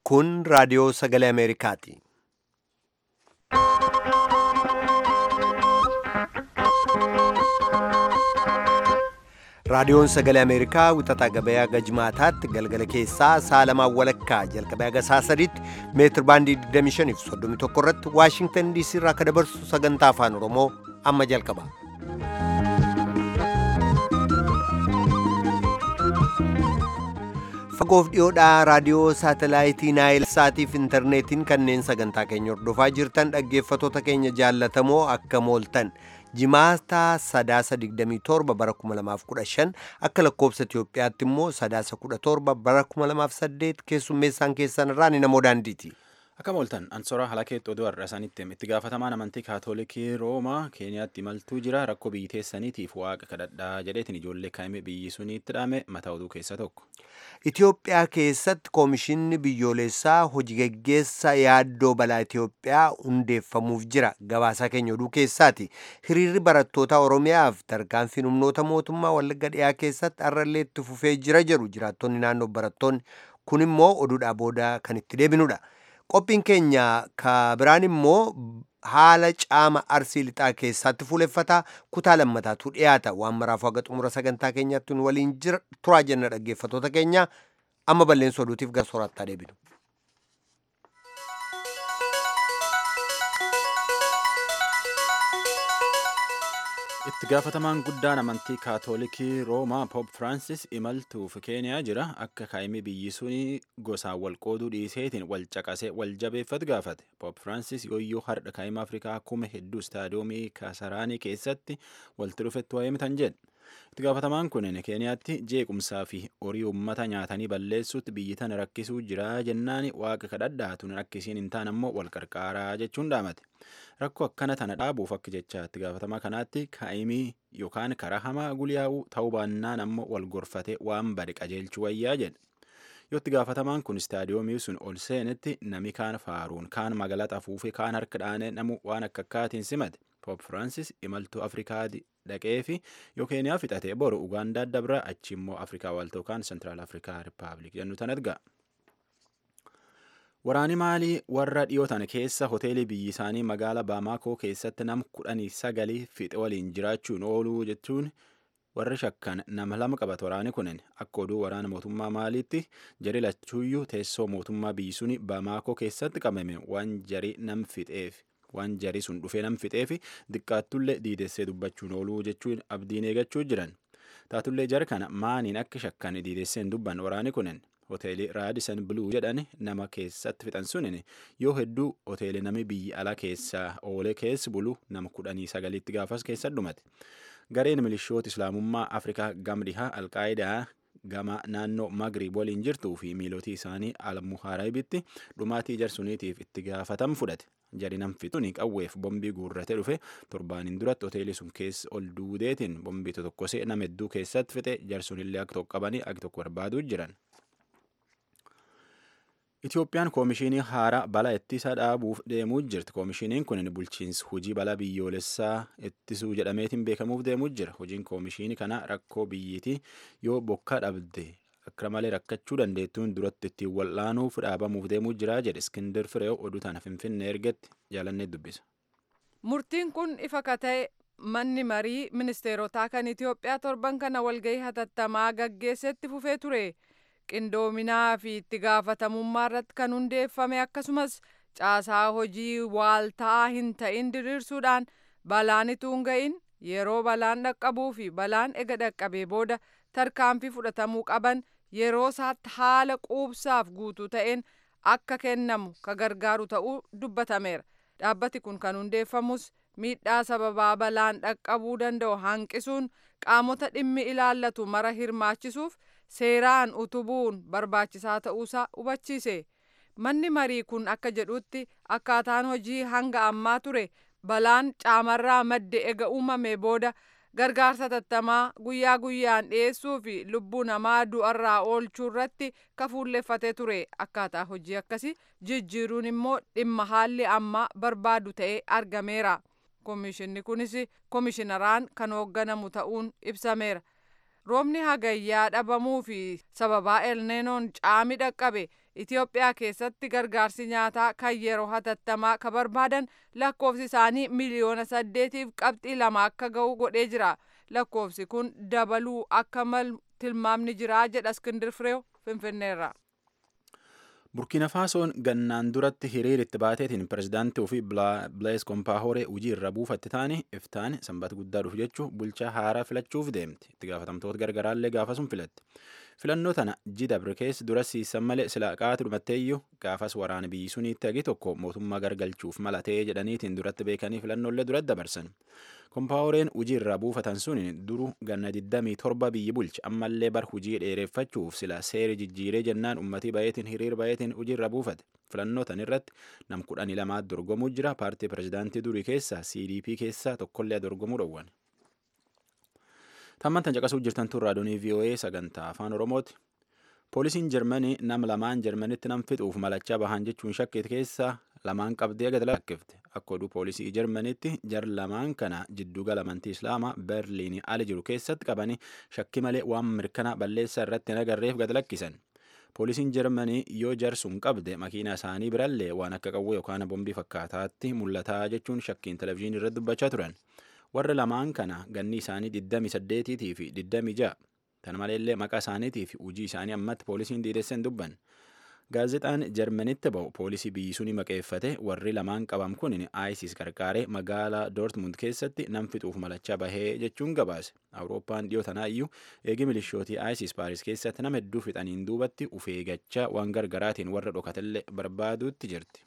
Kun raadiyoo sagalee Ameerikaati. Raadiyoon sagalee Ameerikaa wixataa gabayaa gajmaataatti galgala keessaa sa'a lamaan walakkaa jalqabee haga sa'a sadiitti meetir baandii 25 fi 31 irratti Waashingtan DC irraa akka dabarsu sagantaa afaan Oromoo amma jalqaba. Fagoof dhiyoodhaa raadiyoo saatalaayitii Naayil Saatiif intarneetiin kanneen sagantaa keenya hordofaa jirtan dhaggeeffatoota keenya jaallatamoo akka mooltan. Jimaata sadaasa 27 bara 2015 akka lakkoobsa Itiyoophiyaatti immoo sadaasa 17 bara 2008 keessummeessaan keessan irraa ni namoo daandiiti. Akka mooltan ansoora halakeetti oduu har'a isaanitti itti gaafatamaan amantii kaatoolikii Roomaa Keeniyaatti imaltuu jira rakkoo biyyi teessaniitiif waaqa kadhadhaa jedheetiin ijoollee kaa'ime biyyi suniitti dhaame mataa oduu keessaa tokko. Itiyoophiyaa keessatti koomishinni biyyoolessaa hojii geggeessa yaaddoo balaa Itiyoophiyaa hundeeffamuuf jira gabaasaa keenya oduu keessaati. Hiriirri barattoota Oromiyaaf tarkaanfiin humnoota mootummaa Wallagga dhiyaa keessatti har'allee itti fufee jira jedhu jiraattonni naannoo barattoonni kun immoo oduudhaa booda kan itti deebinudha. Qophiin keenya ka biraan immoo haala caama arsii lixaa keessatti fuuleffata kutaa lammataatu dhiyaata waan maraaf haga xumura sagantaa keenyaatti nu waliin jira turaa jenna dhaggeeffatoota keenya amma balleessa oduutiif gara soorattaa deebinu. itti gaafatamaan guddaan amantii kaatoolikii roomaa poop firaansis imaltuuf keeniyaa jira akka kaa'imii biyyi suni gosaan wal qooduu dhiiseetiin wal caqasee wal jabeeffatu gaafate poop firaansis yooyyoo har'a kaa'ima afrikaa kuma hedduu istaadiyoomii kasaraanii keessatti walitti dhufetti waa'ee mitan jedhe itti gaafatamaan kun keeniyaatti jeequmsaa fi horii uummata nyaatanii balleessuutti biyyi tana rakkisuu jira jennaan waaqa kadhadhaatuun akkisiin hin taane ammoo wal qarqaaraa jechuun dhaamate. rakkoo akkana tana dhaabuuf akka jecha itti gaafatamaa kanaatti kaa'imii yookaan karaa hamaa guliyaa'uu ta'uu baannaan ammoo wal gorfatee waan bade qajeelchuu wayyaa jedhe. Yoo itti gaafatamaan kun istaadiyoomii sun ol seenetti nami kaan faaruun kaan magaalaa afuufee kaan harka dhaanee namu waan akka akkaatiin simate. Poop Firaansis imaltuu Afrikaa dhaqee fi yoo Keeniyaa fixatee boru Ugaandaa dabra achi immoo Afrikaa waaltoo kaan Sentiraal Afrikaa Rippaabilik jennu tanat ga'a. Waraani maalii warra dhiyootan keessa hoteelii biyyi isaanii magaala Baamaakoo keessatti nam kudhanii sagalii fixe waliin jiraachuun ooluu jechuun warri shakkan nama lama qabata waraani kunin akka oduu waraana mootummaa maaliitti jari lachuuyyuu teessoo mootummaa biyyi suni Baamaakoo keessatti qabame waan jari nam fixeef waan jari sun dhufee nam fixeef diqqaattullee diidessee dubbachuun ooluu jechuun abdiin eegachuu jiran taatullee jara kana maaniin akka shakkan diidesseen dubban waraani kunin. hoteelii raadisan biluu jedhan nama keessatti fixan sunin yoo hedduu hoteelii nami biyya alaa keessaa oolee keessi bulu nama kudhanii sagaliitti gaafas keessa dhumate gareen milishoota islaamummaa afrikaa gamdihaa alqaayidaa gama naannoo magriib waliin jirtuu fi miilotii isaanii almuhaarabitti dhumaatii jarsuniitiif itti gaafatam fudhate jari nam fixuun qawweef bombii guurrate dhufe torbaaniin duratti hoteelii sun keessa ol duudeetiin bombii tokkosee nama hedduu keessatti fixe jarsunillee akka tokko qabanii akka tokko barbaaduu jiran. Itoophiyaan koomishinii haaraa balaa ittisa dhaabuuf deemuu jirti. Koomishiniin kun bulchiinsa hojii balaa biyyoolessaa ittisuu jedhameetiin beekamuuf deemuu jira. Hojiin koomishinii kana rakkoo biyyiitii yoo bokkaa dhabde akka malee rakkachuu dandeettuun duratti ittiin wal'aanuuf dhaabamuuf deemuu jira jedhe Iskindir Fireew oduu tana Finfinnee ergetti jaalannee dubbisa. Murtiin kun ifa ka ta'e manni marii ministeerotaa kan Itoophiyaa torban kana walgahii hatattamaa gaggeessetti fufee ture. qindoominaa fi itti gaafatamummaa irratti kan hundeeffame akkasumas caasaa hojii waaltaa hin ta'in diriirsuudhaan balaan ituu hin ga'in yeroo balaan dhaqqabuu fi balaan ega dhaqqabee booda tarkaanfii fudhatamuu qaban yeroo isaatti haala quubsaaf guutuu ta'een akka kennamu ka gargaaru ta'uu dubbatameera. Dhaabbati kun kan hundeeffamus miidhaa sababaa balaan dhaqqabuu danda'u hanqisuun qaamota dhimmi ilaallatu mara hirmaachisuuf seeraan utubuun barbaachisaa ta'uusaa hubachiise manni marii kun akka jedhutti akkaataan hojii hanga ammaa ture balaan caamarraa madde ega uumame booda gargaarsa tattamaa guyyaa guyyaan dhiyeessuu fi lubbuu namaa du'arraa oolchuu irratti kafuulleeffatee ture akkaataa hojii akkasii jijjiiruun immoo dhimma haalli ammaa barbaadu ta'ee argameera koomishinni kunis koomishinaraan kan hoogganamu ta'uun ibsameera. roobni hagayyaa dhabamuu fi sababaa elneenoon caami dhaqqabe Itoophiyaa keessatti gargaarsi nyaataa kan yeroo hatattamaa ka barbaadan lakkoofsi isaanii miliyoona saddeetiif qabxii lama akka ga'u godhee jira. Lakkoofsi kun dabaluu akka malu tilmaamni jira jedha Iskindir Fireew Finfinneerra. burkiina faasoon gannaan duratti hiriir itti baateetiin pirezidaantii ofii bilees kompaahoree hojii irra buufatte taane iftaan sanbata guddaa dhufu jechuun bulchaa haaraa filachuuf deemti itti gaafatamtoota gargaraallee gaafasuun filatti filannoo tana jidabre keessa dura siisan malee silaa qaatu dhumatteeyyuu gaafas waraana biyyi suniitti hagi tokko mootummaa gargalchuuf malatee jedhaniitiin duratti beekanii filannoolee duratti dabarsan kompaahoreen hojii irraa buufatan sun duru ganna 27 biyyi bulcha ammallee bar hojii dheereffachuuf sila seeri jijjiiree jennaan ummatii bayeetiin hiriir bayeetiin hojii irra buufate filannoo tan irratti nam kudhanii lamaat dorgomuu jira paartii pirezidaantii durii keessaa cdp keessaa tokkollee dorgomuu dhowwan tamman tan caqasuu jirtan tun raadiyoo voa sagantaa afaan oromooti poolisiin jarmanii nam lamaan jarmanitti nam fixuuf malachaa bahan jechuun shakkeet keessaa lamaan qabdee gad lakkifte akka oduu poolisii jarmanitti jar lamaan kana jiddugala amantii islaamaa berliin ala jiru keessatti qabanii shakki malee waan mirkana balleessaa irratti hin agarreef gad lakkisan poolisiin jarmanii yoo jarsuun qabde makiina isaanii birallee waan akka qawwee yookaan bombii fakkaataatti mul'ataa jechuun shakkiin televizyiinii irratti dubbachaa turan warra lamaan kana ganni isaanii 28 fi 26 tan maleellee maqaa isaaniitii fi hojii isaanii ammatti poolisiin diidesseen dubban gaazexaan jarmanitti ba'u poolisii biyyi suni maqeeffate warri lamaan qabam kun isis qarqaaree magaalaa doortmund keessatti nam fixuuf malachaa bahee jechuun gabaase awurooppaan dhiyoo tanaayyuu eegi milishootii isis paaris keessatti nama hedduu fixaniin duubatti uf eegachaa waan gargaraatiin warra dhokatellee barbaaduutti jirti.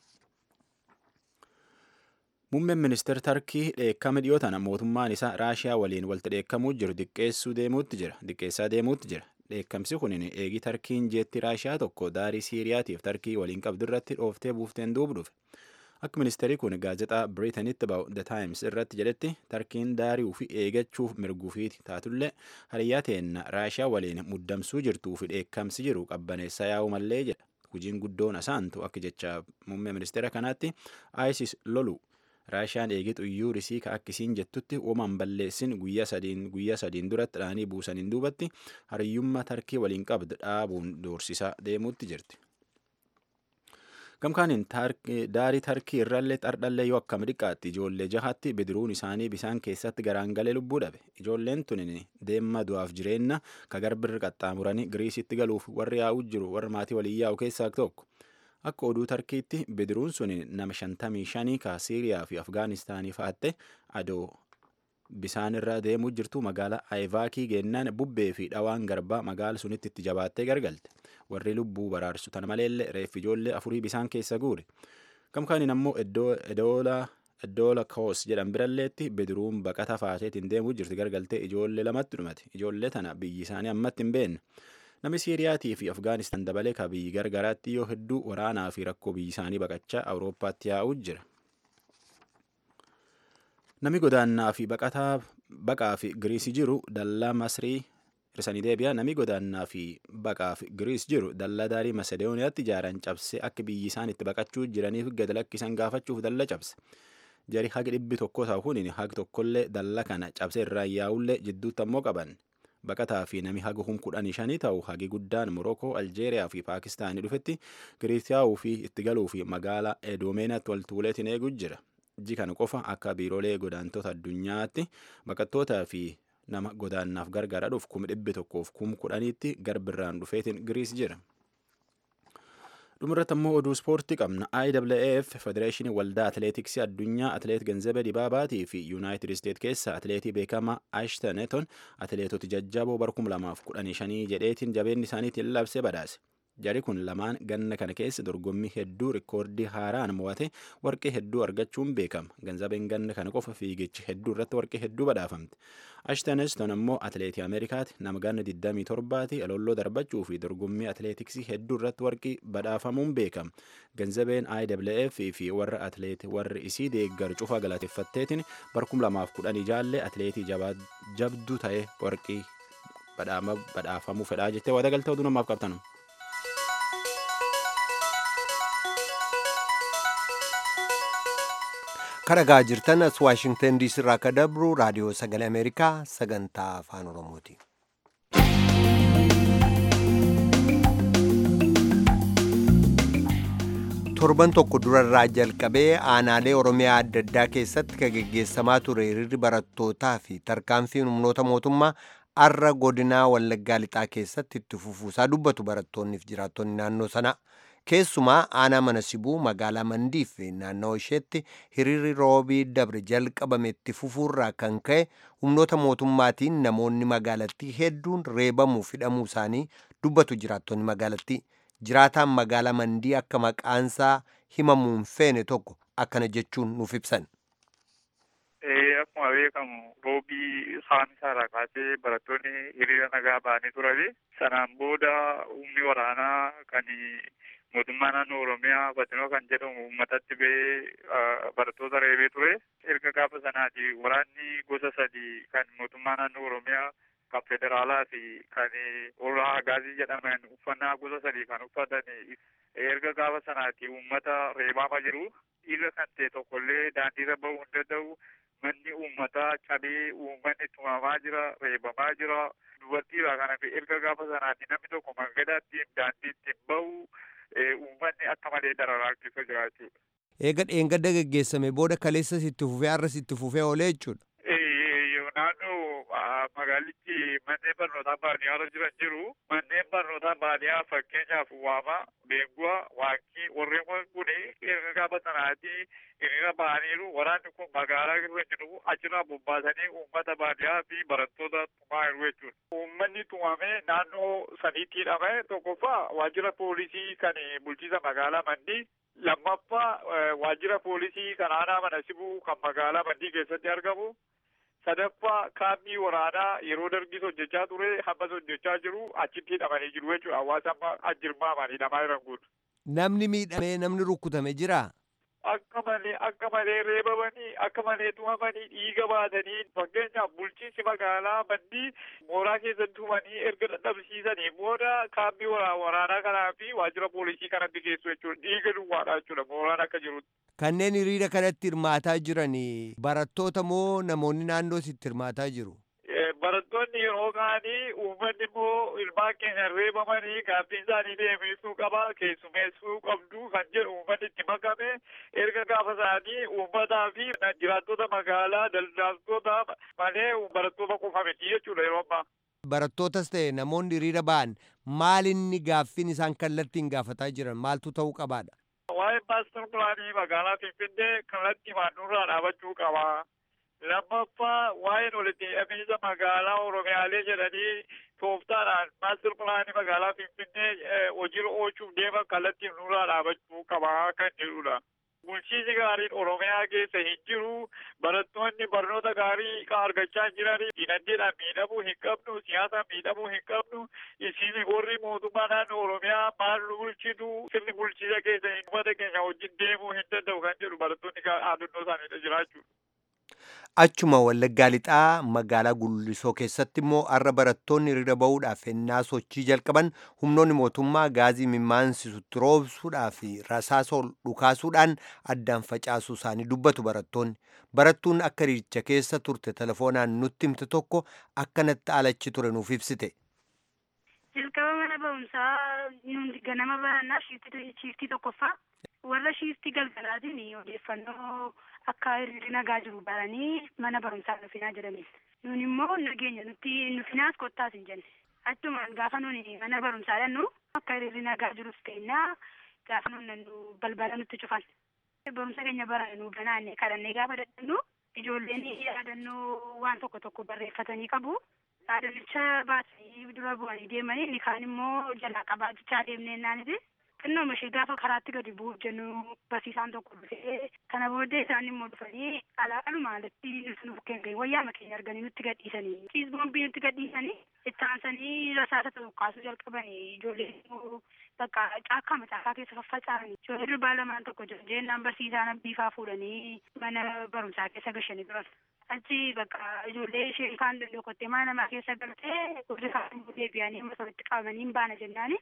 Muummeen ministeera Tarkii dheekkama dhiyoo tana mootummaan isaa Raashiyaa waliin walitti dheekkamuu jiru diqqeessuu deemuutti jira. Diqqeessaa deemuutti jira. Dheekkamsi kun eegi Tarkiin jeetti Raashiyaa tokko daarii Siiriyaatiif Tarkii waliin qabdu irratti dhooftee buufteen duuba dhufe. Akka ministeerri kun gaazexaa Biriitanitti ba'u The Times irratti jedhetti Tarkiin daarii ofii eegachuuf mirguufiiti taatullee hariyyaa teenna Raashiyaa waliin muddamsuu jirtuu fi dheekkamsi jiru qabbaneessaa yaa'u mallee jedha. Hojiin guddoon asaantu akka jecha muummee ministeera kanaatti ISIS lolu raashiyaan eegee xuyyuu risii ka akkisiin jettutti uumaan balleessin guyyaa sadiin guyyaa sadiin duratti dhaanii buusaniin duubatti hariyyummaa tarkii waliin qabdu dhaabuun doorsisaa deemuutti jirti. Gamkaaniin daarii tarkii irrallee xardhallee yoo akkam dhiqaatti ijoollee jahatti bidiruun isaanii bisaan keessatti garaan galee lubbuu dhabe. Ijoolleen tun deemma du'aaf jireenya ka garbirri qaxxaamuranii Giriisitti galuuf warri yaa'u jiru warra maatii waliin yaa'u keessaa tokko. Akka oduu tarkiitti bidiruun sun nama shantamii shanii ka Siiriyaa fi Afgaanistaanii fa'atte adoo bisaan irra deemuu jirtu magaalaa Ayivaakii geennaan bubbee fi dhawaan garbaa magaala sunitti itti jabaattee gargalte. Warri lubbuu baraarsu tana maleellee reeffi ijoollee afurii bisaan keessa guure. Gamkaaniin ammoo Iddoola Koos jedhan biralleetti bidiruun baqata faateetiin deemuu jirti gargaltee ijoollee lamatti dhumate. Ijoollee tana biyyi isaanii ammatti hin beekne. Namni Siiriyaatii fi Afgaanistaan dabalee ka biyyi gargaraatti yoo hedduu waraanaa fi rakkoo biyyi isaanii baqachaa Awurooppaatti yaa'uu jira. Namni godaannaa fi baqaa fi Giriisii jiru dallaa Masrii hirsanii deebi'a. Namni godaannaa fi baqaa fi Giriis jiru dallaa daarii Masedooniyaatti ijaaran cabse akka biyyi isaan itti baqachuu jiraniif gad lakkisan gaafachuuf dalla cabse. Jari hagi dhibbi tokko isaa kun hagi tokkollee dalla kana cabse irraa yaa'ullee jidduutti ammoo qaban. baqataa fi nami haga hum kudhanii shanii ta'u hagi guddaan Morokoo, Aljeeriyaa fi Paakistaanii dhufetti Giriisiyaa'uu fi itti galuu fi magaalaa Edoomenaatti waltuuleetiin eeguu jira. Iji kana qofa akka biiroolee godaantota addunyaatti baqattootaa fi nama godaannaaf gargaara dhuuf kuma dhibbi tokkoof kuma kudhaniitti garbirraan dhufeetiin Giriis jira. dhumarratti ammoo oduu ispoortii qabna IWF federeeshinii waldaa atileetiksii addunyaa atileet ganzabee dibaabaatii fi yuunaayitid isteet keessa atileetii beekamaa ashtaneton atileetota jajjaboo bara 2015 jedheetiin jabeenni isaaniitiin labsee badhaase. Jari kun lamaan ganna kana keessa dorgommii hedduu rikoordii haaraan mo'ate warqee hedduu argachuun beekama. Ganzabeen ganna kana qofa fiigichi hedduu irratti warqee hedduu badhaafamte. Ashtaneston ammoo atileetii Ameerikaati nama ganna 27ti alolloo darbachuu fi dorgommii atileetiksii hedduu irratti warqii badhaafamuun beekama. Ganzabeen IWF fi warra atileetii warri isii deeggaru cufaa galateeffatteetiin bara 2010 jaallee atileetii jabduu ta'e warqii badhaafamuu fedhaa jettee waa dagaltee oduu namaaf qabtanu. kadhagaa jirtan as waashingtan diisii irraa akka dabru raadiyoo sagalee ameerikaa sagantaa afaan oromooti. torban tokko durarraa jalqabee aanaalee oromiyaa adda addaa keessatti kan geggeessamaa ture hiriirri barattootaa fi tarkaanfiin humnoota mootummaa arra godinaa wallaggaa lixaa keessatti itti fufuusaa dubbatu barattoonniif jiraattonni naannoo sana keessumaa aanaa mana sibuu magaalaa mandii fi naannoo isheetti hiriirri roobii dabre jalqabame itti fufuurraa kan ka'e humnoota mootummaatiin namoonni magaalattii hedduun reebamuu hidhamuu isaanii dubbatu jiraattonni magaalattii jiraataan magaalaa mandii akka maqaansaa himamuun feene tokko akkana jechuun nuuf ibsan. Akkuma beekamu roobii isaan isaarraa kaasee barattoonni hiriira nagaa ba'anii turani. Sanaan booda humni waraanaa kan mootummaa naannoo Oromiyaa Fatinoo kan jedhamu uummatatti ba'ee barattoota reebee ture. Erga gaafa sanaati waraanni gosa sadii kan mootummaa naannoo Oromiyaa kan federaalaa fi kan warra hagaazii jedhaman uffannaa gosa sadii kan uffatan erga gaafa sanaati uummata reebaa jiru. Dhiirra kan ta'e tokkollee daandiirra bahuu hin danda'u. Manni uummataa cabee uummanni tumamaa jira, reebamaa jira. Dubartiidha kanaaf erga gaafa sanaati namni tokko mangadaatti daandiitti bahu uummanni akka malee dararaa keessa jira jechuudha. Eega dheengadda geggeessame booda kaleessas itti fufee har'as itti fufee oolee jechuudha. Naannoo magaalichi manneen barnootaa baadiyyaarra jiran jiru. Manneen barnootaa baadiyyaa fakkeenyaaf waama, beenguwa, waankii warreen kun erga gaafa sanaati hiriira ba'aniiru. Waraanni kun magaalaa irra jiru achirraa bobbaasanii uummata baadiyyaa fi barattoota tumaa jiru jechuudha. Uummanni tumamee naannoo sadiitti hidhame tokkoffaa waajjira poolisii kan bulchiisa magaalaa Mandii lammaffaa waajjira poolisii kan aanaa mana sibuu kan magaalaa Mandii keessatti argamu. sadaffaa kaambii waraanaa yeroo dargis hojjechaa ture hammas hojjechaa jiru achitti hidhamanii jiru jechuudha hawaasa amma ajjirmaamanii hidhamaa jiran kun. Namni miidhamee namni rukkutame jiraa? Akka malee akka malee reebamanii akka malee tumamanii dhiiga baatanii fakkeenyaaf bulchiinsi magaalaa mandii mooraa keessatti tumanii erga dadhabsiisanii booda kaambii waraanaa kanaa fi waajjira poolisii kanatti geessu jechuudha dhiiga duwwaadha jechuudha mooraan akka jirutti. Kanneen hiriira kanatti hirmaataa jiran barattoota moo namoonni naannoo sitti hirmaataa jiru? Barattoonni yeroo ka'anii uummanni immoo ilmaan keenya reebamanii gaaffiin isaanii deebisuu qaba keessumeessuu qabdu kan jedhu uummanni itti makame erga gaafa isaanii uummataa fi jiraattota magaalaa daldaltoota malee barattoota qofa miti jechuudha yeroo ammaa. Barattootas ta'e namoonni hiriira ba'an maal inni gaaffiin isaan kallattiin gaafataa jiran maaltu ta'uu qabaadha? Waa'ee maastar pilaanii magaalaa Finfinnee kallattii maannurraa dhaabachuu qaba. lammaffaa waa'een walitti hidhamiinsa magaalaa Oromiyaalee jedhanii tooftaadhaan maastar pilaanii magaalaa Finfinnee hojiirra oolchuuf deeman kallattiin nurraa dhaabachuu qaba kan jedhudha. Bulchiinsi gaariin Oromiyaa keessa hin jiru. Barattoonni barnoota gaarii argachaa jiran dinagdeedhaan miidhamuu hin qabnu, siyaasaan miidhamuu hin qabnu. Isin warri mootummaa naannoo Oromiyaa maal nu bulchitu sirni bulchiisa keessa uummata keenya wajjin deemuu hin danda'u kan jedhu barattoonni dhaadannoo isaaniidha jiraachuu. Achuma wallaggaa lixaa magaalaa Gullisoo keessatti immoo har'a barattoonni hiriira bahuudhaaf ennaa sochii jalqaban humnoonni mootummaa gaazii mimmaansiisutti roobsuudhaa fi rasaasa ol dhukaasuudhaan addaan facaasuu isaanii dubbatu barattoonni. Barattuun akka hiriiricha keessa turte telefoonaan nutti himte tokko akkanatti alachi ture nuuf ibsite. Jalqaba mana barumsaa ganama barannaa shiiftii tokkoffaa warra shiiftii galgalaatiin odeeffannoo akka hiriirri nagaa jiru baranii mana barumsaa nufinaa jedhaniin. Nun immoo nageenya nuti nufinaas kottaas hin jenne. Achumaan gaafa nuni mana barumsaa dhannu akka hiriirri nagaa jirus ta'inna gaafa nun nannu balbala nutti cufan. Barumsa keenya barane nu ganaanne kadhannee gaafa dadhannu ijoolleen yaadannoo waan tokko tokko barreeffatanii qabu. Yaadannicha baatanii dura bu'anii deemanii inni kaan immoo jalaa qabaachaa deemnee naaniti. xinnoo ishee gaafa karaatti gadi bu'uuf jennu barsiisaan tokko dhufee kana booddee isaan immoo dhufanii alaaluma alatti nuti nuuf kennan wayyaama keenya arganii nutti gadhiisanii ciis boombii nutti gadhiisanii itti aansanii rasaasa tokkaasuu jalqabanii ijoolleen immoo bakka caakkaa macaakaa keessa faffaca'anii ijoollee durbaa lamaan tokko jiru jennaan barsiisaan abbiifaa fuudhanii mana barumsaa keessa gashanii turan. achi bakka ijoollee isheen kaan dandokottee mana namaa keessa galtee warri kaan deebi'anii amma walitti qabamanii hin baana jennaani.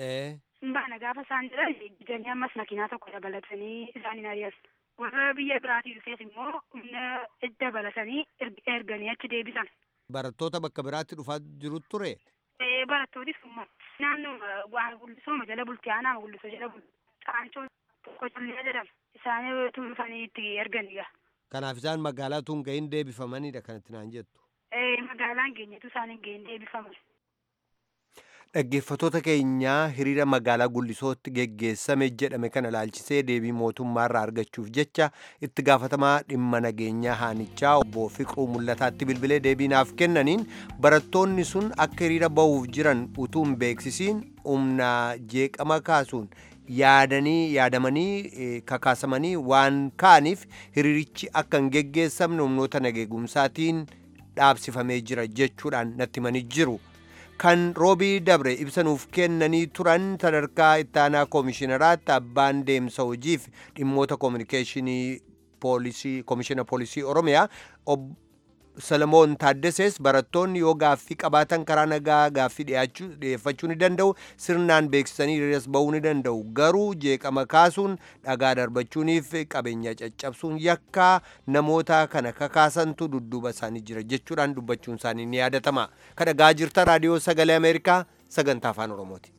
Baana gaafa isaan jiran bitanii ammas makiinaa tokko dabalatanii isaaniin ari'as. Warra biyya biraatii dhufees immoo humna dabalatanii erganii achi deebisan. Barattoota bakka biraatti dhufaa jiru ture? Barattootis immoo naannoo waan gullisoo jala bultii aanaa gullisoo jala bultii caancoo qocollee jedhama. Isaanii weetu dhufanii itti erganiga. Kanaaf isaan magaalaa tun gahin deebifamanidha kanatti naan jettu. Magaalaan keenyatu isaan hin gahin deebifaman. Dhaggeeffattoota keenyaa hiriira magaalaa Gullisootti geggeessame jedhame kana ilaalchisee deebii mootummaarraa argachuuf jecha itti gaafatamaa dhimma nageenyaa haanichaa obbo Fiqruu Mul'ataatti bilbilee deebii naaf kennaniin barattoonni sun akka hiriira bahuuf jiran utuu hin beeksisiin humna jeeqama kaasuun yaadanii yaadamanii kakaasamanii waan kaaniif hiriirichi akka hin geggeessamne humnoota nageegumsaatiin dhaabsifamee jira jechuudhaan natti himanii jiru. kan roobii dabre ibsanuuf kennanii turan sadarkaa ittaanaa koomishinaraatti abbaan deemsa hojiif dhimmoota koominikeeshinii poolisii koomishina poolisii oromiyaa Salamoon Taaddasees barattoonni yoo gaaffii qabaatan karaa nagaa gaaffii dhiyeeffachuu ni danda'u sirnaan beeksisanii hiriiras bahuu ni danda'u garuu jeeqama kaasuun dhagaa darbachuuniif qabeenya caccabsuun yakkaa namoota kana kakaasantu dudduuba isaanii jira jechuudhaan dubbachuun isaanii ni yaadatama kan dhagaa jirtan raadiyoo sagalee ameerikaa sagantaa afaan oromooti.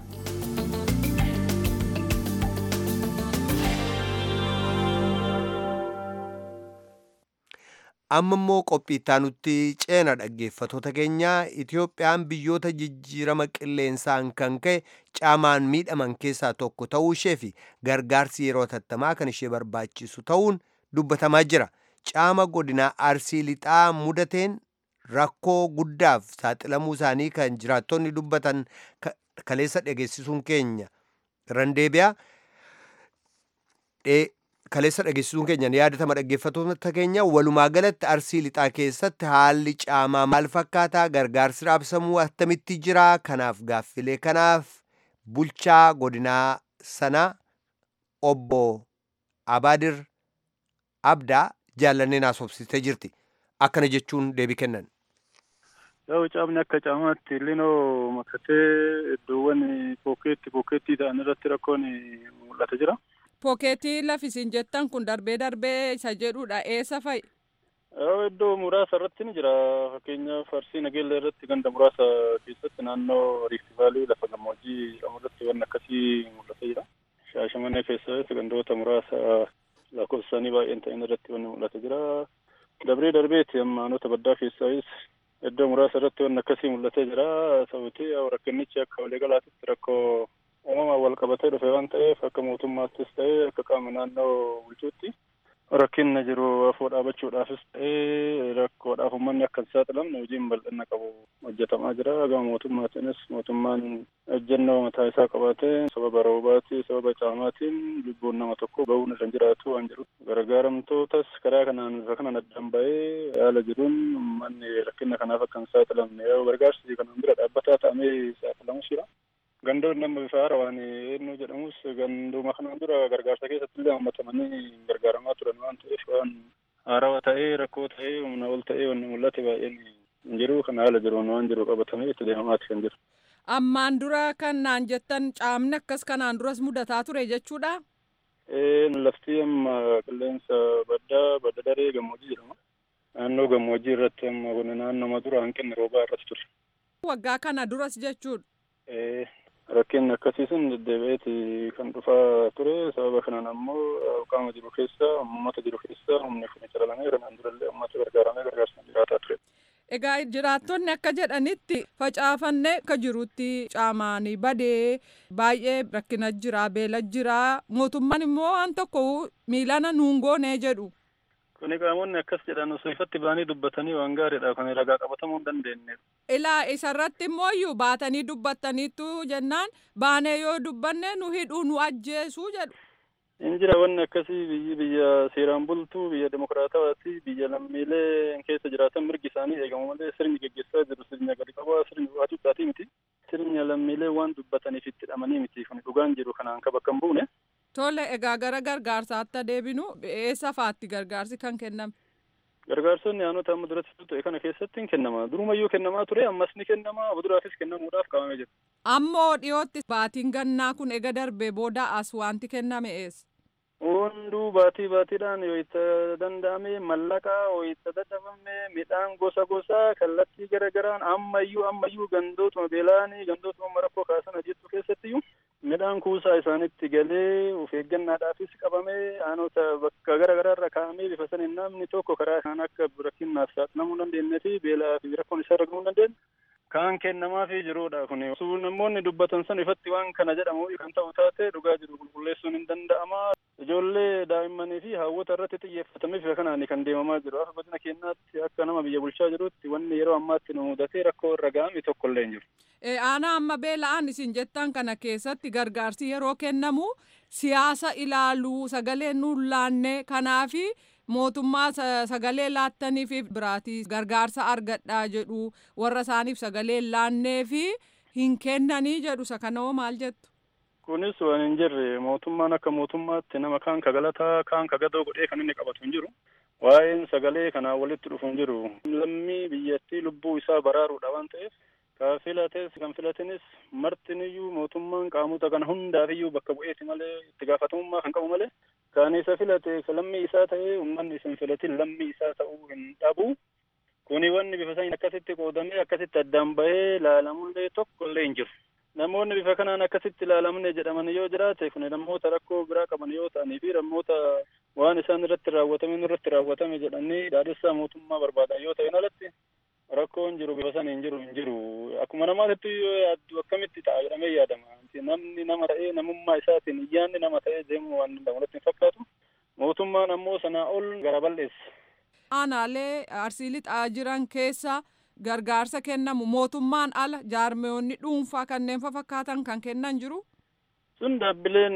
amma immoo qophii ittaanutti ceena dhaggeeffatoota keenyaa itiyoophiyaan biyyoota jijjiirama qilleensaan kan ka'e caamaan miidhaman keessaa tokko ta'uu ishee fi gargaarsi yeroo tattamaa kan ishee barbaachisu ta'uun dubbatamaa jira caama godinaa arsii lixaa mudateen rakkoo guddaaf saaxilamuu isaanii kan jiraattonni dubbatan kaleessa dhageessisuun keenya randeebiyaa kaleessa dhageessisuun keenya ni yaadatama dhaggeeffatoota keenya walumaa galatti arsii lixaa keessatti haalli caamaa maal fakkaataa gargaarsi raabsamuu attamitti jira kanaaf gaaffilee kanaaf bulchaa godinaa sanaa obbo abaadir abdaa jaallanneen haasofsistee jirti akkana jechuun deebii kennan. Yoo caamni akka caamaatti illinoo makatee iddoowwan pookeetti pookeettii ta'an irratti rakkoon mul'ata jira. Pookeetii lafisiin jettan kun darbee darbee isa jedhudha eessa fa'i? Iddoo muraasa irratti ni jira. Fakkeenyaaf Arsii Nageellee irratti ganda muraasa keessatti naannoo Riifti Vaalii lafa gammoojjii jedhamu irratti waan akkasii mul'atee jira. Shaashamannee keessatti gandoota muraasa lakkoofsaanii baay'een ta'an irratti waan mul'atee jira. Darbee darbeeti ammaanota baddaa keessaayis iddoo muraasa irratti waan akkasii mul'atee jira. Sababni rakkinnichi akka waliigalaatitti rakkoo uumamaan wal qabatee dhufe waan ta'eef akka mootummaattis ta'ee akka qaama naannoo bulchuutti rakkinna jiru afoo dhaabachuudhaafis ta'ee rakkoodhaaf uummanni akka hin saaxilamne hojiin bal'ina qabu hojjetamaa jira gama mootummaatiinis mootummaan ejjennoo mataa isaa qabaatee sababa roobaatii sababa caamaatiin lubbuun nama tokko bahuun irra jiraatu waan jiru gargaaramtootas karaa kanaan irra kanan addaan ba'ee haala jiruun uummanni rakkinna kanaaf akka hin saaxilamne yoo gargaarsi kanaan bira dhaabbataa ta'amee saaxilamus jira. gandoon nama bifa haarawaan eenyu jedhamus ganduma kanaan dura gargaarsa keessatti illee hammatamanii gargaaramaa turan waan ta'eef waan haarawaa ta'ee rakkoo ta'ee humna ol ta'ee wanni mul'ate baay'een hin jiru kan haala jiruun waan jiru qabatamee itti deemamaati kan jiru. Ammaan dura kan naan jettan caamni akkas kanaan duras mudataa ture jechuudha. Lafti amma qilleensa baddaa badda daree gammoojjii jedhama. Naannoo gammoojjii irratti amma kun naannoma dura hanqinni roobaa irratti ture. Waggaa kana duras jechuudha. Rakkinni akkasiisun deddeebi'eeti kan dhufaa ture sababa kanaan ammoo qaama jiru keessa uummata jiru keessa humni kun calalamee kanaan durallee uummata gargaaramee gargaarsa jiraataa ture. Egaa jiraattonni akka jedhanitti facaafannee akka jirutti caamaanii badee baay'ee rakkina jira beela jira mootummaan immoo waan tokko miilana nuun goonee jedhu. Kuni qaamonni akkas jedhan osoo ifatti ba'anii dubbatanii waan gaariidha. Kun ragaa qabatamuu hin dandeenye. Ilaa isarratti immoo iyyuu baatanii dubbattaniitu jennaan baanee yoo dubbanne nu hidhuu nu ajjeesuu jedhu. Hin jira wanni akkasii biyyi biyya seeraan bultuu biyya demokiraatawaati biyya lammiilee keessa jiraatan mirgi isaanii eegamu malee sirni geggeessaa jiru sirna gadi qabaa sirni waacuudhaatii miti. Sirni lammiilee waan dubbataniif itti hidhamanii miti kun dhugaan jiru kanaan kan bakka hin buune. Tole egaa gara gargaarsaatti deebinu eessa faatti gargaarsi kan kenname? Gargaarsonni aanota amma duratti ta'e kana keessatti hin kennama. Durumayyuu kennamaa ture ammas ni kennama abuduraafis kennamuudhaaf qabamee jira. Ammoo dhiyootti baatiin gannaa kun ega darbee booda as wanti kenname eessa? Hunduu baatii baatiidhaan yoo itti danda'ame mallaqaa yoo itti dadhabame midhaan gosa gosaa kallattii gara garaan ammayyuu ammayyuu gandootuma beelaanii gandootuma rakkoo kaasan hojjechuu keessattiyyuu midhaan kuusaa isaanitti galee of eeggannaadhaafis qabamee aanota bakka gara garaarra kaa'amee bifa saniin namni tokko karaa isaan akka rakkinnaaf saaxilamuu dandeenye fi beelaa fi rakkoon isaa argamuu dandeenye kaan kennamaafii jirudha kun namoonni dubbatan san ifatti waan kana jedhamu kan ta'u taate dhugaa jiru qulqulleessuun hin danda'ama ijoollee daa'immanii fi hawwata irratti xiyyeeffatamee bifa kanaan kan deemamaa jiru akka godina keenyaatti akka nama biyya bulchaa jirutti wanni yeroo ammaatti nu mudatee rakkoo irra ga'ame tokko illee hin jiru. Aanaa amma beela'aan isin jettan kana keessatti gargaarsi yeroo kennamu siyaasa ilaaluu sagalee nuun laanne kanaafi mootummaa sagalee laattanii fi biraatii gargaarsa argadhaa jedhu warra isaaniif sagalee laannee fi hin kennanii jedhu isa kanoo maal jettu. Kunis waan hin jirre mootummaan akka mootummaatti nama kaan ka galataa kaan ka gadoo godhee kan inni qabatu hin jiru. Waa'een sagalee kanaa walitti dhufu hin jiru. Lammii biyyattii lubbuu isaa baraaruudha waan ta'eef ka filates kan filatinis martiniyyuu mootummaan qaamota kana hundaafiyyuu bakka bu'eeti malee itti gaafatamummaa kan qabu malee kan isa filate lammii isaa ta'ee uummanni isin filatin lammii isaa ta'uu hin dhabu. Kuni wanni bifa saniin akkasitti qoodamee akkasitti addaan bahee ilaalamullee tokko illee hin jiru. Namoonni bifa kanaan akkasitti ilaalamne jedhaman yoo jiraate kun namoota rakkoo biraa qaban yoo ta'anii fi namoota waan isaan irratti raawwatame nurratti raawwatame jedhanii dhaadessaa mootummaa barbaadan yoo ta'in alatti rakkoon jiru bifa sana hin jiru hin jiru akkuma namaatitti yoo yaaddu akkamitti ta'a jedhamee yaadama namni nama ta'ee namummaa isaatiin iyyaanni nama ta'ee deemu waan danda'amurratti hin fakkaatu mootummaan ammoo sanaa ol gara bal'eessa. Aanaalee arsii lixaa jiran keessa gargaarsa kennamu mootummaan ala jaarmeewonni dhuunfaa kanneen fakkaatan kan kennan jiru. Sun dhaabbileen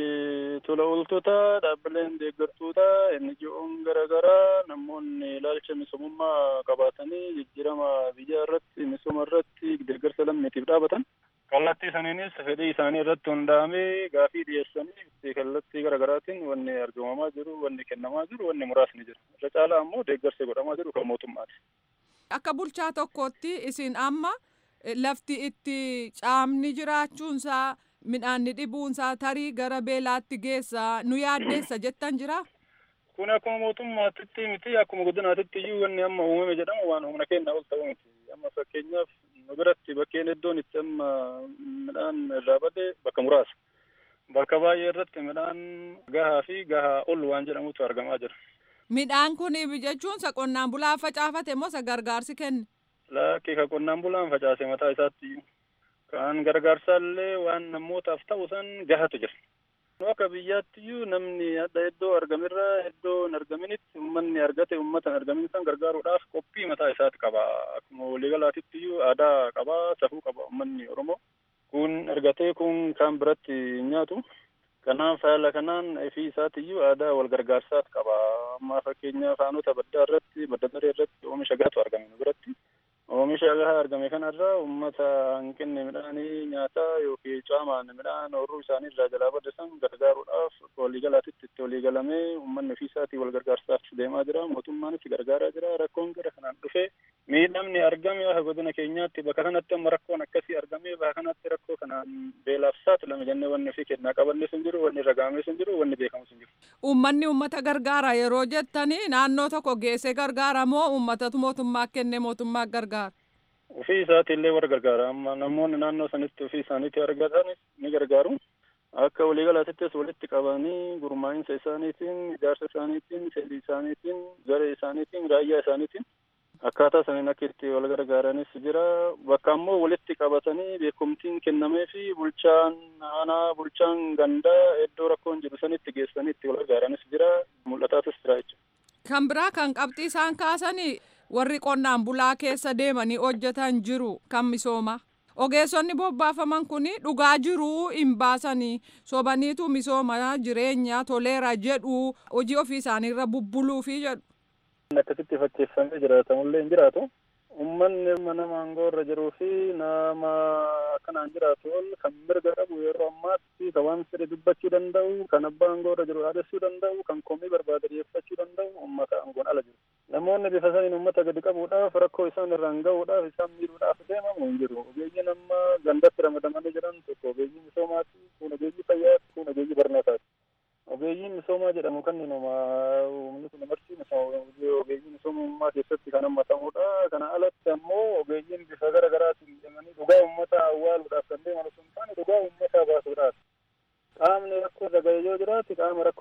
tola ooltota, dhaabbileen deeggartoota, NGO'n garaagaraa namoonni ilaalcha misoomummaa qabaatanii jijjiirama biyyaa irratti misooma irratti deeggarsa lammiitiif dhaabatan. Kallattii saniinis fedhii isaanii irratti hundaa'amee gaafii dhiyeessanii kallattii garaagaraatiin wanni argamamaa jiru, wanni kennamaa jiru, wanni muraasni jira. Irra caalaa ammoo deeggarsi godhamaa jiru kan mootummaati. Akka bulchaa tokkootti isin amma lafti itti caamni jiraachuunsaa midhaanni dhibuunsaa tarii gara beelaatti geessa nu yaaddeessa jettan jira. Kun akkuma mootummaatitti miti akkuma godinaatitti iyyuu wanni amma uumame jedhamu waan humna keenya ol ta'u miti. Amma fakkeenyaaf nu biratti bakkeen iddoon itti amma midhaan irraa bade bakka muraasa. Bakka baay'ee irratti midhaan gahaa fi gahaa ol waan jedhamutu argamaa jira. Midhaan kun jechuun isa qonnaan bulaan facaafate moo isa gargaarsi kenne? Lakkii ka qonnaan bulaan facaase mataa isaatti iyyuu. Kan gargaarsaallee waan namootaaf ta'u san gahatu jira. Akka biyyaatti iyyuu namni adda iddoo argamirraa iddoo hin argaminitti uummanni argate uummata hin argamin san gargaaruudhaaf qophii mataa isaati qaba. Akkuma waliigalaatitti iyyuu aadaa qaba, safuu qaba uummanni Oromoo. Kun argatee kun kan biratti hin nyaatu. Kanaaf haala kanaan ofii isaati iyyuu aadaa wal gargaarsaati qaba. Amma fakkeenyaaf aanota baddaa irratti, badda daree irratti oomisha gahaatu argame nu biratti. Oomisha gahaa argame kanarraa uummata hanqinni midhaanii nyaataa yookiin caamaan midhaan ooyiruu isaanii irraa jalaa badde san gargaaruudhaaf waliigalaatitti itti waliigalamee uummanni ofii isaatii wal gargaarsaaf deemaa jira. Mootummaanis gargaaraa jira. Rakkoon gara kanaan dhufee miidhamni argame akka godina keenyaatti bakka kanatti amma rakkoon akkasii argamee bakka kanatti rakkoo kanaan beelaaf saaxilame jennee wanni ofii kennaa qabanne sun jiru, wanni irra gahamee sun jiru, wanni beekamu sun jiru. Uummanni uummata gargaara yeroo jettanii naannoo tokko geessee gargaara moo uummatatu mootummaa kennee mootummaa gargaara? Ofii isaatiillee warra gargaara. Amma namoonni naannoo sanitti ofii isaaniitti argatanis ni gargaaru. Akka waliigalaatittis walitti qabanii gurmaa'insa isaaniitiin, ijaarsa isaaniitiin, fedhii isaaniitiin, garee isaaniitiin, raayyaa isaaniitiin akkaataa saniin akka itti wal gargaaranis jira. Bakka ammoo walitti qabatanii beekumtiin kennamee fi bulchaan aanaa, bulchaan gandaa iddoo rakkoon jiru sanitti geessanii itti wal gargaaranis jira. Mul'ataatis jira jechuudha. Kan biraa kan qabxii isaan kaasanii warri qonnaan bulaa keessa deemanii hojjetan jiru kan misooma. Ogeessonni bobbaafaman kun dhugaa jiruu hin baasanii sobaniitu misooma jireenya toleera jedhu hojii ofii isaaniirra bubbuluufi jedhu. Akkasitti fakkeeffamee jiraatamullee hin jiraatu. Uummanni nama aangoo irra jiruu fi nama akkanaan jiraatu ol kan mirga qabu yeroo ammaatti kan waan fedhe dubbachuu danda'u, kan abbaa aangoo irra jiru dhaadessuu danda'u, kan komii barbaade dhiyeeffachuu danda'u uummata aangoon ala jiru. Namoonni bifa saniin uummata gadi qabuudhaaf rakkoo isaan irraan gahuudhaaf isaan miidhuudhaaf deemamu hin jiru. Ogeeyyiin amma gandatti ramadamanii jiran tokko ogeeyyii misoomaati, kun ogeeyyii fayyaati, kun ogeeyyii barnootaati. Ogeeyyiin misoomaa jedhamu kan nama humni kun marti ogeeyyii misoomummaa keessatti kan hammatamudha. Kana alatti ammoo ogeeyyiin bifa gara garaatiin deemanii dhugaa uummataa awwaaluudhaaf kan deeman osoo hin taane dhugaa uummataa baasuudhaaf.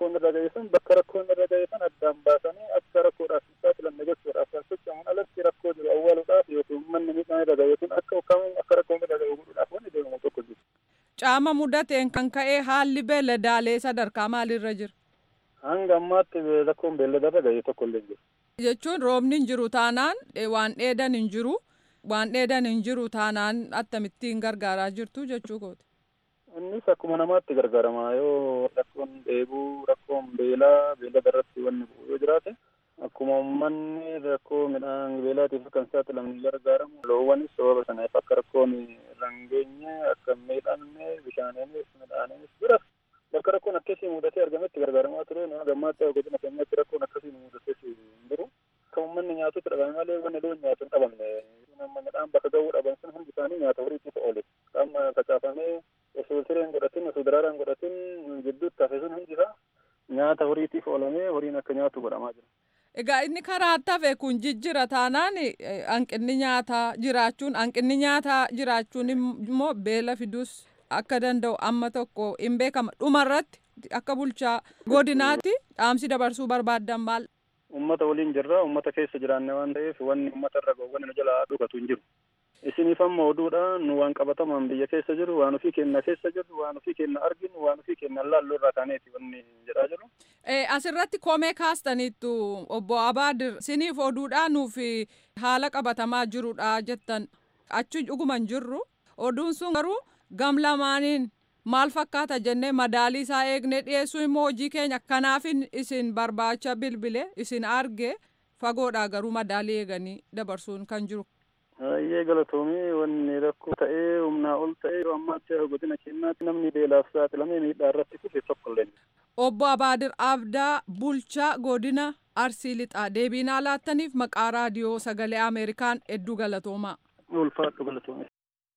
rakkoon irra ga'e sun bakka rakkoon irra ga'e san addaan baasanii akka rakkoodhaaf hin saaxilamne gochuudhaaf kan socho'aman alatti rakkoo jiru awwaaluudhaaf yookiin uummanni miidhaan irra ga'e sun akka ukkamu akka rakkoon irra ga'e godhuudhaaf wanni deemamu tokko jiru. Caama mudateen kan ka'e haalli beeladaalee sadarkaa maalirra jira? Hanga ammaatti rakkoon beelladarra ga'e tokko illee jiru. Jechuun roobni hin jiru taanaan waan dheedan hin jiru waan dheedan hin jiru taanaan akkamittiin gargaaraa jirtu jechuu kooti. Innis akkuma namaatti gargaarama yoo rakkoon dheebuu rakkoon beelaa beelada irratti wanni bu'u yoo jiraate akkuma uummanni rakkoo midhaan beelaatiif akka hin saaxilamne gargaaramu loowwanis sababa sanaaf akka rakkoon irra hin geenye akka hin miidhamne bishaaniinis midhaaniinis bira bakka rakkoon akkasii mudatee argametti gargaaramaa ture nama gammaatti godina keenyatti rakkoon akkasii mudatee hin jiru. Akka uummanni nyaatutti dhabame malee wanni loon nyaatu hin dhabamne. Nama midhaan bakka ga'uu dhaban sun hundi isaanii nyaata horiitiif oole. Qaama facaafamee osoo sireen godhatin osoo daraaraan godhatin gidduutti hafe sun hundi isaa nyaata horiitiif oolamee horiin akka nyaatu godhamaa jira. Egaa inni karaa hafe kun jijjira taanaan hanqinni nyaataa jiraachuun hanqinni nyaataa jiraachuun immoo beela fiduus akka danda'u amma tokko hin beekama dhumarratti akka bulchaa godinaatti dhaamsi dabarsuu barbaaddan maal? Uummata waliin jirra uummata keessa jiraanne waan ta'eef wanni uummata irra ga'u wanni nu jalaa dhugatu hin jiru. Isiniif amma oduudha nu waan qabatamaan biyya keessa jiru waan ofii keenya keessa jiru waan ofii keenya arginu waan ofii keenya laallu irraa kaaneeti wanni jedhaa jiru. Asirratti komee kaastaniittu obbo Abaadir isiniif oduudhaa nuuf haala qabatamaa jirudha jettan achi dhuguma hin jirru oduun sun garuu gam lamaaniin maal fakkaata jennee madaalii isaa eegnee dhiyeessuu immoo hojii keenya kanaaf isin barbaacha bilbile isin arge fagoodhaa garuu madaalii eeganii dabarsuun kan jiru. Baay'ee galatoomii wanni rakkoo ta'ee humnaa ol ta'ee yeroo ammaatti godina keenyaatti namni beelaaf saaxilamee miidhaa irratti kufe tokko illee. Obbo Abaadir Abdaa Bulchaa Godina Arsii Lixaa deebiinaa laattaniif maqaa raadiyoo sagalee Ameerikaan hedduu galatoomaa. Ulfaadhu galatoomii.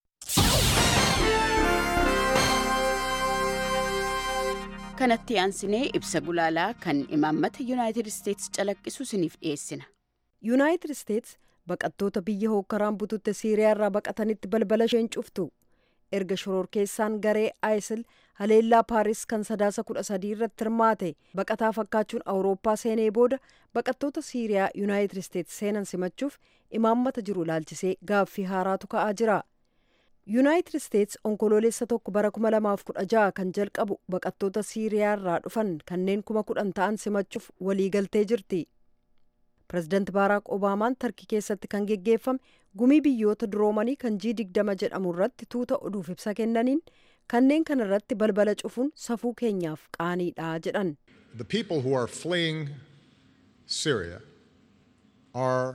kanatti aansinee ibsa gulaalaa kan imaammata yuunaayitid isteetsi calaqqisu isiniif dhiyeessina. yuunaayitid isteetsi baqattoota biyya hookkaraan bututte siiriyaa irraa baqatanitti balbala isheen cuftu erga shororkeessaan garee aayisil haleellaa paaris kan sadaasa kudha sadii irratti hirmaate baqataa fakkaachuun awurooppaa seenee booda baqattoota siiriyaa yuunaayitid isteetsi seenan simachuuf imaammata jiru ilaalchisee gaaffii haaraatu ka'aa jira. yuunaayitid isteetsi onkoloolessa tokko bara 2016 kan jalqabu baqattoota siiriyaa irraa dhufan kanneen kuma kudhan ta'an simachuuf waliigaltee jirti pirezidaanti baaraak obaamaan tarkii keessatti kan geggeeffame gumii biyyoota duroomanii kan jii digdama jedhamu irratti tuuta oduuf ibsa kennaniin kanneen kana irratti balbala cufuun safuu keenyaaf qaaniidha jedhan The people who are fleeing Syria are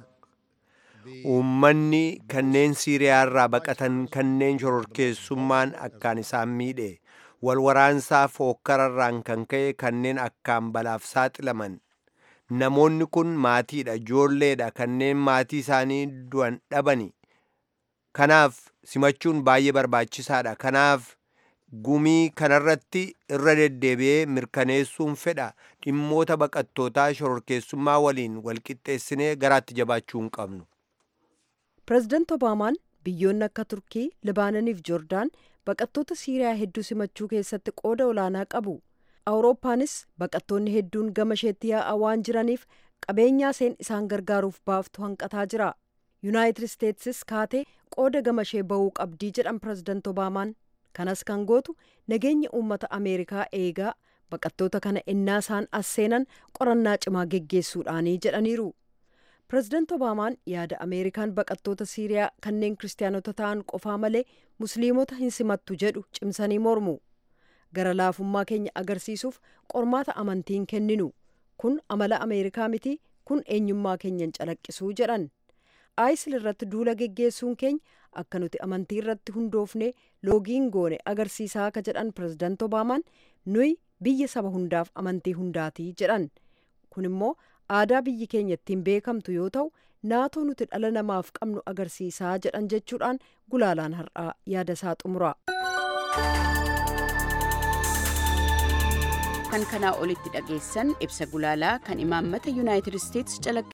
Uummanni kanneen Siiriyaa irraa baqatan kanneen shororkeessummaan akkaan isaan miidhe walwaraansaaf hookkararraan kan ka'e kanneen akkaan balaaf saaxilaman namoonni kun maatiidha ijoolleedha kanneen maatii isaanii du'an dhabani kanaaf simachuun baay'ee barbaachisaadha kanaaf gumii kanarratti irra deddeebi'ee mirkaneessuun fedha dhimmoota baqattootaa shororkeessummaa waliin walqixxeessinee garaatti jabaachuu hin qabnu. pirezidaanti obaamaan biyyoonni akka turkii libaananiif joordaan baqattoota siiriyaa hedduu simachuu keessatti qooda olaanaa qabu awurooppaanis baqattoonni hedduun gama isheetti yaa'aa waan jiraniif qabeenyaa isheen isaan gargaaruuf baaftu hanqataa jira yuunaayitid isteetsis kaatee qooda gama ishee ba'uu qabdii jedhan pirezidaanti obaamaan kanas kan gootu nageenya uummata ameerikaa eegaa baqattoota kana ennaa isaan as seenan qorannaa cimaa geggeessuudhaanii jedhaniiru. pirezidaanti obaamaan yaada ameerikaan baqattoota siiriyaa kanneen kiristaanota ta'an qofaa malee musliimota hin simattu jedhu cimsanii mormu gara laafummaa keenya agarsiisuuf qormaata amantiin kenninu kun amala ameerikaa miti kun eenyummaa keenyan calaqqisuu jedhan aayisil irratti duula geggeessuun keenya akka nuti amantii irratti hundoofne loogiin goone agarsiisaa akka jedhan pirezidaanti obaamaan nuyi biyya saba hundaaf amantii hundaatii jedhan kun immoo aadaa biyyi keenya ittiin beekamtu yoo ta'u naatoo nuti dhala namaaf qabnu agarsiisaa jedhan jechuudhaan gulaalaan har'aa yaada isaa xumura. kan kanaa olitti dhageessan ibsa gulaalaa kan imaammata yuunaayitid isteetsi